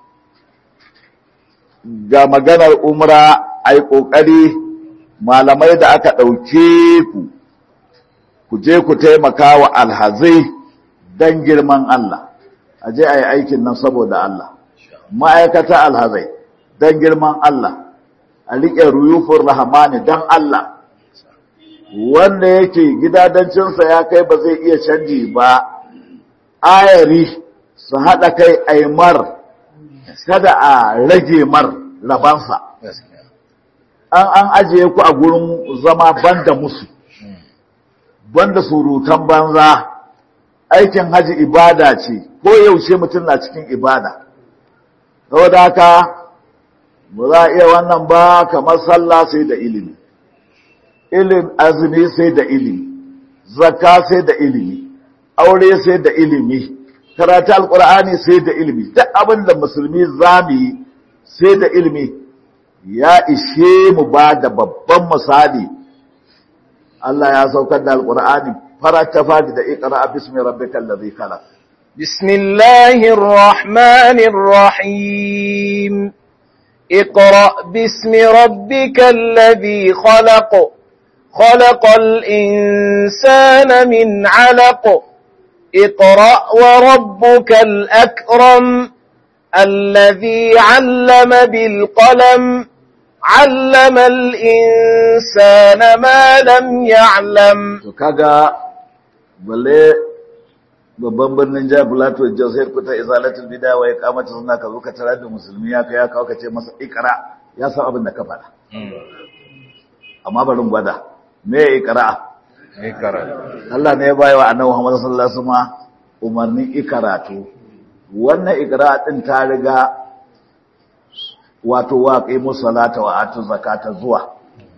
ga maganar umra ai kokari malamai da aka ɗauke ku ku je ku taimaka wa alhazai dan girman Allah a je a yi aikin nan saboda Allah ma'aikata alhazai dan girman Allah a riƙe ruyufin rahamani dan Allah wanda yake gidadancinsa ya kai ba zai iya canji ba ayari su haɗa kai aimar kada a rage mar rabansa an an ajiye ku a gurin zama banda musu banda surutan banza aikin haji ibada ce ko yaushe mutum na cikin ibada saboda haka ba za a iya wannan ba kamar sallah sai da ilimi ilim azumi sai da ilimi zakka sai da ilimi aure sai da ilimi karatu alqur'ani sai da ilimi duk abin da musulmi zamu yi sai da ilimi ya ishe mu ba da babban misali Allah ya saukar da alqur'ani farata fadi da iqra bismi rabbikal ladhi khalaq بسم الله الرحمن الرحيم اقرأ باسم ربك الذي خلق خلق الإنسان من علق اقرأ وربك الأكرم الذي علم بالقلم علم الإنسان ما لم يعلم to kaga balle babban birnin jihar Plateau Jos sai kuta izalatul bid'a wa iqamatu sunna ka zo ka tarar da musulmi ya kai ya kawo ka ce masa ikra ya san abin da ka faɗa amma bari mu gwada me ikra Allah ne ya bayi wa annabi Muhammad sallallahu alaihi wasallam umarnin ikaratu wannan ikra din ta riga wato waƙi musalata wa atu zakata zuwa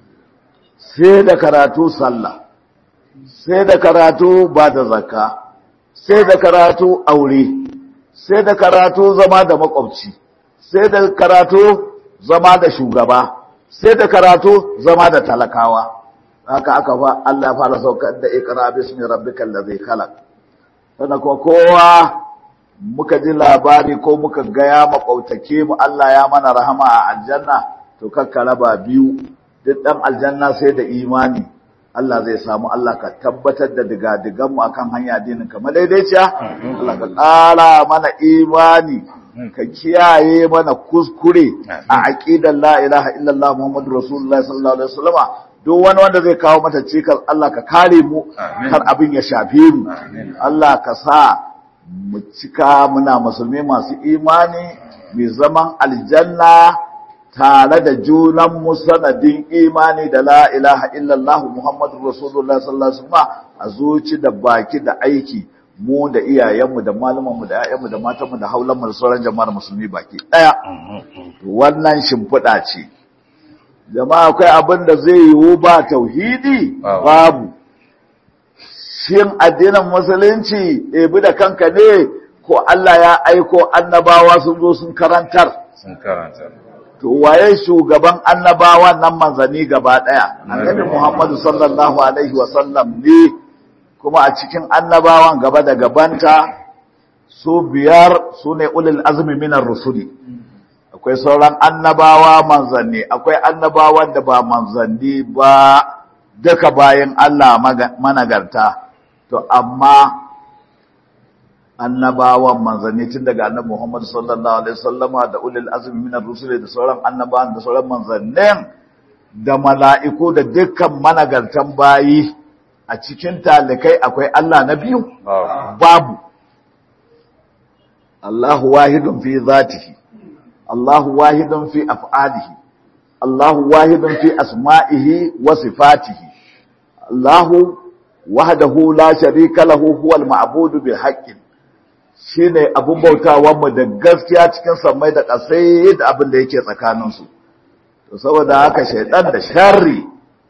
sai da karatu sallah sai da karatu ba da zakka sai da karatu aure sai da karatu zama da makwabci sai da karatu zama da shugaba sai da karatu zama da talakawa haka aka fa Allah fara saukar da iqra bismi rabbikal ladhi khalaq sannan kuma kowa muka ji labari ko muka ga ya makwautake mu Allah ya mana rahama a aljanna to kakka raba biyu duk dan aljanna sai da imani Allah zai samu Allah ka tabbatar da digadigan mu akan hanya dinin ka madaidaiciya Allah ka ƙara mana imani ka kiyaye mana kuskure a aqidar la ilaha illallah muhammadur rasulullah sallallahu alaihi wasallama duk wani wanda zai kawo mata cikas Allah ka kare mu kar abin ya shafe mu Allah ka sa mu cika muna musulmi masu imani mai zaman aljanna tare da junan mu sanadin imani da la ilaha illallah muhammadur rasulullah sallallahu alaihi wasallam a zuci da baki da aiki mu da iyayenmu da malamanmu da ƴaƴanmu da matanmu da haulanmu da sauran jama'ar musulmi baki daya wannan shimfiɗa ce jama'a akwai abin da zai yiwu ba tauhidi babu shin addinin musulunci ebi da kanka ne ko Allah ya aiko annabawa sun zo sun karantar sun karanta to waye shugaban annabawa nan manzani gaba daya annabi Muhammadu sallallahu alaihi wa sallam ne kuma a cikin annabawan gaba da gabanta su biyar su ne ulul azmi minar rusuli akwai sauran annabawa manzanni akwai annabawan da ba manzanni ba duka bayan Allah managarta to amma annabawan manzanni tun daga annabi Muhammad sallallahu alaihi wasallama da ulul azmi minar rusuli da sauran annabawan da sauran manzannin da mala'iku da dukkan managartan bayi a cikin talikai akwai Allah na biyu babu Allahu wahidun fi zatihi Allahu wahidun fi af'alihi Allahu wahidun fi asma'ihi wa sifatihi Allahu wahdahu la sharika lahu huwal ma'budu bil haqqin shine abun bautawan mu da gaskiya cikin sammai da ƙasai da abin da yake tsakanin su to saboda haka shaydan da sharri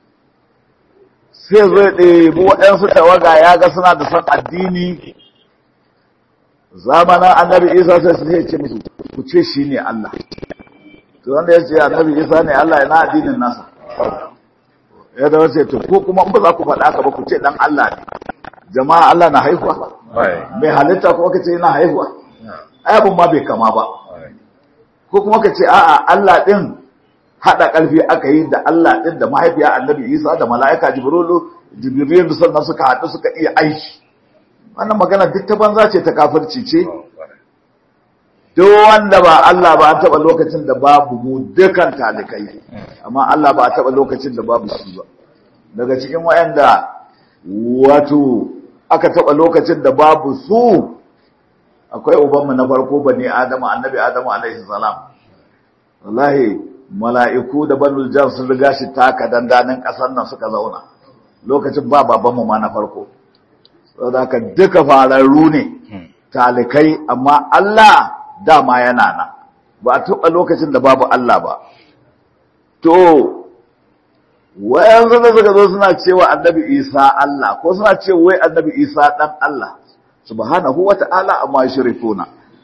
sai zai ɗebi waɗansu tawaga ya ga suna da son addini zamanin annabi isa sai su ce musu ku ce shi ne Allah to wanda ya ce annabi isa ne Allah yana addinin nasa ya da wasu to ko kuma in ba za ku faɗa ka ba ku ce dan Allah ne jama'a Allah na haihuwa mai halitta kuma ka ce yana haihuwa ayabin ma bai kama ba ko kuma ka ce a'a Allah din haɗa ƙarfi aka yi da Allah din da mahaifiya annabi isa da mala'ika jibrilu jibrilu sannan suka haɗu suka iya aiki wannan magana duk ta banza ce ta kafirci ce duk wanda ba Allah ba an taɓa lokacin da babu mu dukan talikai amma Allah ba a taɓa lokacin da babu shi ba daga cikin wayanda wato aka taɓa lokacin da babu su akwai ubanmu na farko bane Adamu annabi Adamu alaihi salam wallahi mala'iku da banul jan sun riga shi taka dandanin ƙasar nan suka zauna lokacin ba babanmu ma na farko saboda haka duka fararru ne talikai amma Allah dama yana nan ba a taɓa lokacin da babu Allah ba to wayansu da suka zo suna cewa annabi Isa Allah ko suna ce wai annabi Isa dan Allah subhanahu wata'ala amma shirkuna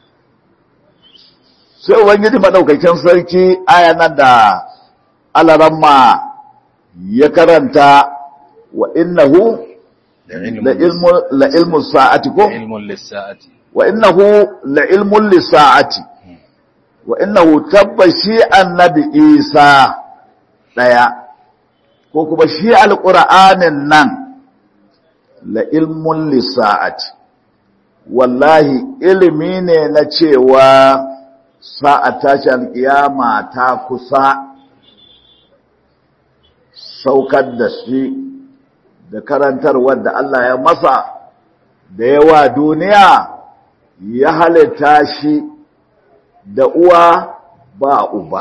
sai ubangiji madaukakin sarki aya nan da alaramma ya karanta wa innahu la ilmu la ilmu sa'ati ko ilmun lissa'ati wa innahu la ilmun lisa'ati wa innahu tabbashi annabi isa daya ko kuma shi alqur'anin nan la ilmun lisa'ati wallahi ilimi ne na cewa sa'a tashi alƙiyama ta kusa saukar da shi da karantarwar da Allah ya masa da yawa duniya ya halitta shi da uwa ba uba.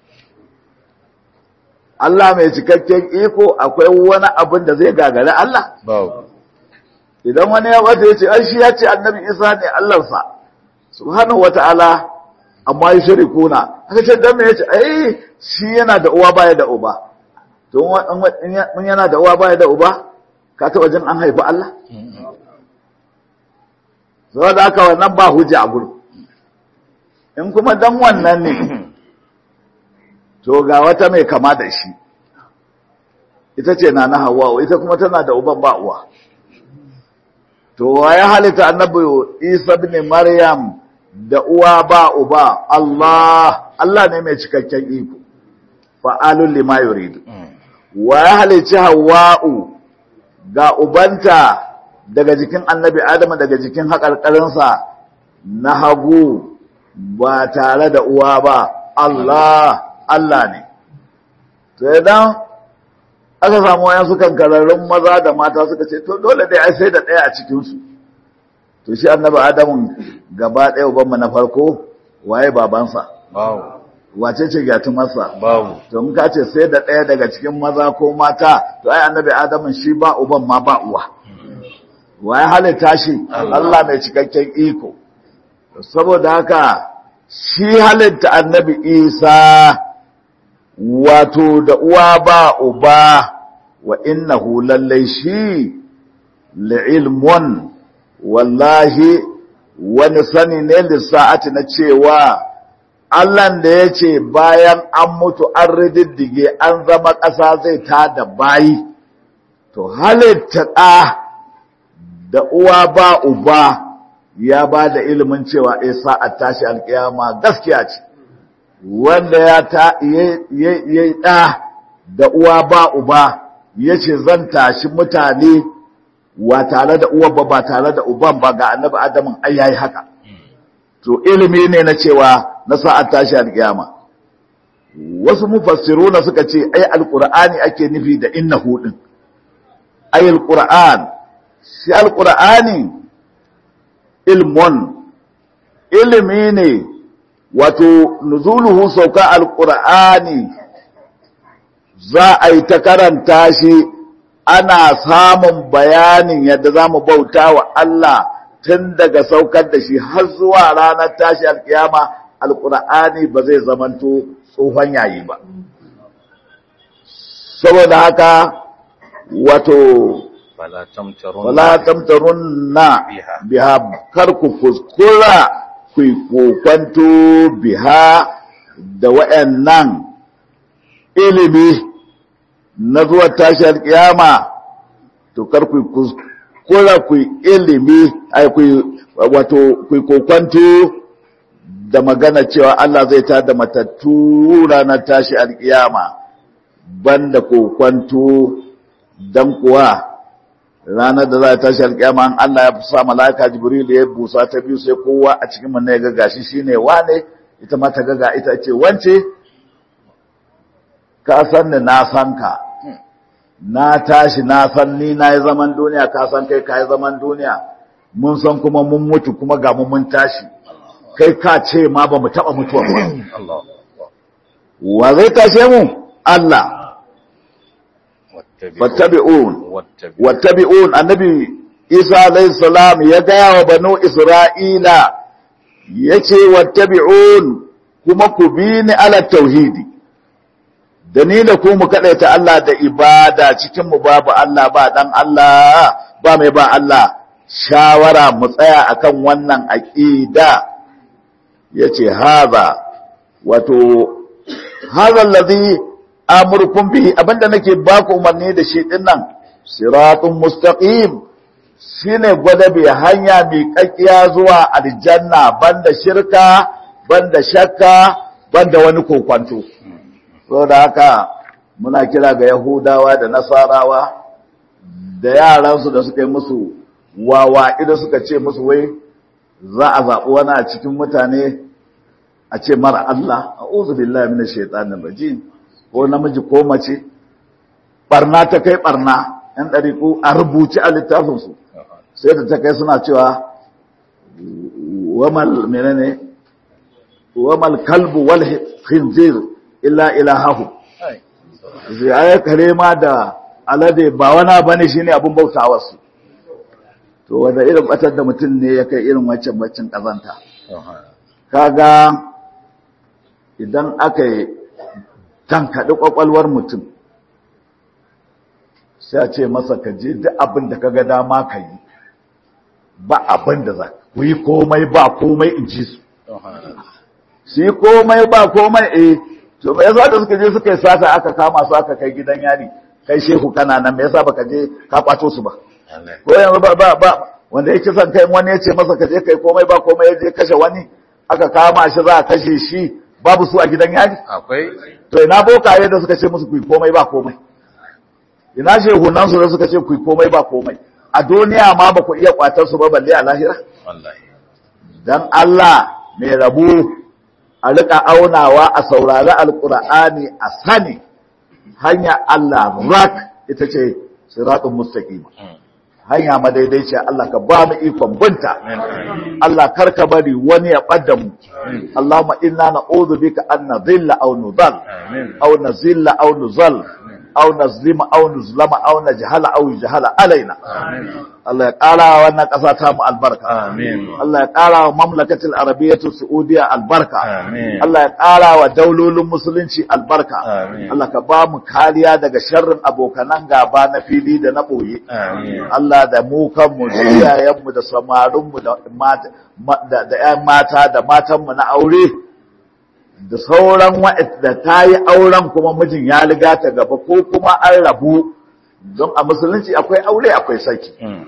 Allah mai cikakken iko akwai wani abin da zai gagari Allah? Idan wani ya wata ya ce, "An shi ya ce annabi Isa ne Allahnsa, Subhanahu wata'ala, amma yi shiri kuna." Aka ce, "Don me ya ce, "Ai, shi yana da uwa baya da uba." To, in yana da uwa baya da uba, ka taɓa jin an haifi Allah? Zuwa da aka wannan ba hujja a gudu. In kuma dan wannan ne, to ga wata mai kama da shi, ita ce na na hawa, ita kuma tana da uban ba uwa. To, wa ya halitta annabi Isa bin Maryam da uwa ba uba, Allah, Allah ne mai cikakken iko, fa'alun lima yuridu. Wa ya halicci Hawwa'u ga ubanta daga jikin annabi Adamu daga jikin haƙarƙarinsa na hagu ba tare da uwa ba, Allah, Allah ne. To idan aka samu wayan su kankararrun maza da mata suka ce, to dole dai ai sai da ɗaya a cikinsu. To shi annabi Adamu gaba ɗaya ubanmu na farko waye babansa. Wace ce gatumarsa? Babu. To in ka ce sai da ɗaya daga cikin maza ko mata, to ai annabi Adamu shi ba uban ma ba uwa. Waye halitta shi? Allah mai cikakken iko. Saboda haka shi halitta annabi Isa wato da uwa ba uba wa innahu lallai shi li'ilmun wallahi wani sani ne lissa'ati na cewa Allahn da ya ce bayan an mutu an rididdige an zama ƙasa zai ta da bayi to halitta ɗa da uwa ba uba ya ba da ilimin cewa isa a tashi alƙiyama gaskiya ce wanda ya ta yi ɗa da uwa ba uba ya ce zan tashi mutane wa tare da uwa ba ba tare da uban ba ga annabi adamin ai yayi haka to ilimi ne na cewa na sa'ar tashi alƙiyama wasu mufassiruna suka ce ai alqur'ani ake nufi da innahu din ai alqur'an shi alqur'ani ilmun ilimi ne wato nuzuluhu sauka alqur'ani za a yi ta karanta shi ana samun bayanin yadda za mu bauta wa Allah tun daga saukar da shi har zuwa ranar tashi alkiyama alqur'ani ba zai zamanto tsohon yayi ba saboda haka wato wala tamtarunna biha kar ku kuskura ku kokwanto biha da wayannan ilimi na zuwa tashar kiyama to kar ku kuskura ku ilimi ai ku wato ku kokwanto da magana cewa Allah zai ta da matattu ranar tashi alkiyama banda kokwanto dan kuwa ranar da za a tashi alƙiyama an Allah ya sa malaka Jibril ya busa ta biyu sai kowa a cikin mun ya ga gashi shine wane ita ma ta ga ita ce wance ka san ni na san ka na tashi na san ni na yi zaman duniya ka san kai ka yi zaman duniya mun san kuma mun mutu kuma ga mu mun tashi kai ka ce ma ba mu taɓa mutuwa ba wa zai tashe mu Allah fattabi'un wattabi'un annabi Isa alayhi salam ya gaya wa banu Isra'ila yace wattabi'un kuma ku bi ni ala tauhidi da ni da ku mu kadaita Allah da ibada cikin mu babu Allah ba dan Allah ba mai ba Allah shawara mu tsaya akan wannan aqida yace haza wato haza alladhi amurkum bihi abinda nake baku umarni da shi din nan siratun mustaqim shine gwadabe hanya mai kakkiya zuwa aljanna banda shirka banda shakka banda wani kokwanto saboda haka muna kira ga yahudawa da nasarawa da yaransu da suka yi musu wawa idan suka ce musu wai za a zaɓi wani a cikin mutane a ce mara Allah a uzu billahi mina shaitanin rajim ko namiji ko mace barna ta kai barna ‘yan ɗariƙu a rubuci a littafinsu sai da ta kai suna cewa wamal menene wamal kalbu wal khinzir illa ilahahu zai kare ma da alade ba wana bane shine abun bautawa su to wanda irin batar da mutum ne ya kai irin wancan baccin kazanta kaga idan aka yi tankaɗi ƙwaƙwalwar mutum sai a ce masa ka je duk abin da kaga dama ka yi ba abin da za ku yi komai ba komai in ji su su yi komai ba komai eh to me yasa da suka je suka yi sata aka kama su aka kai gidan yari kai shehu kana nan me yasa baka je ka kwato su ba ko yanzu ba ba ba wanda yake son kai wani ya ce masa ka je kai komai ba komai ya je kashe wani aka kama shi za a kashe shi babu su a gidan yari akwai to ina bokaye da suka ce musu ku yi komai ba komai ina shehunan su da suka ce ku yi komai ba komai a duniya ma ba ku iya kwatar su ba balle a lahira wallahi dan Allah mai rabu a rika aunawa a saurari alkur'ani a sani hanya Allah rak ita ce siratun mustaqim hanya madaidaiciya Allah ka ba mu ikon binta Allah karka bari wani ya ɓadda mu Allahumma inna na'udhu bika an nadhilla aw nudhal aw nazilla aw nuzal aw nazlima aw nuzlama aw najhala aw yujhala alaina Allah ya ƙara wa wannan ƙasa ta mu albarka Amin. Allah ya ƙara wa mamlakatul arabiyyatu saudiya albarka Amin. Allah ya ƙara wa daulolin musulunci albarka Amin. Allah ka ba mu kariya daga sharrin abokanan gaba na fili da na ɓoye Amin. Allah da mu kanmu da iyayenmu da samarinmu da mata ma- da da ƴan mata da matanmu na aure da sauran waɗanda ta yi auren kuma mijin ya riga ta gaba ko kuma an rabu don a musulunci akwai aure akwai saki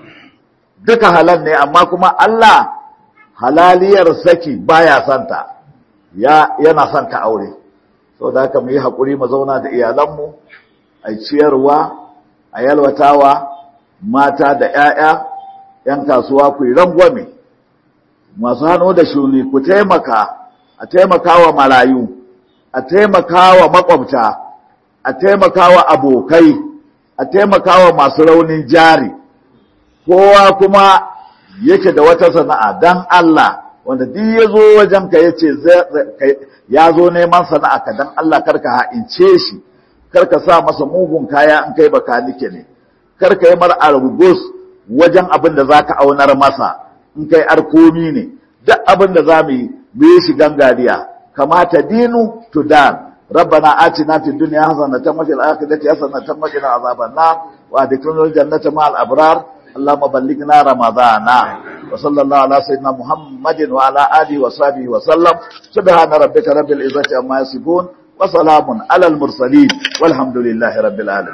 duka halal ne amma kuma Allah halaliyar saki baya santa ya yana santa aure saboda haka mu yi hakuri mu zauna da iyalanmu a ciyarwa a yalwatawa mata da ƴaƴa ƴan kasuwa ku yi rangwame masu hannu da shuni ku taimaka a taimakawa marayu a taimakawa makwabta a taimakawa abokai a taimakawa masu raunin jari kowa kuma yake da wata sana'a dan Allah wanda duk ya zo wajen ka yace ya zo neman sana'a ka dan Allah karka ha'ince shi karka sa masa mugun kaya in kai baka nike ne karka yi mar argus wajen abin da zaka aunar masa in kai arkomi ne duk abin da za mu yi mu yi shi gangariya kamata dinu tudan ربنا آتنا في الدنيا حسنة وفي الآخرة حسنة وقنا عذاب النار وأدخلنا الجنة مع الأبرار اللهم بلغنا رمضان وصلى الله على سيدنا محمد وعلى آله وصحبه وسلم سبحان ربك رب العزة عما يصفون وسلام على المرسلين والحمد لله رب العالمين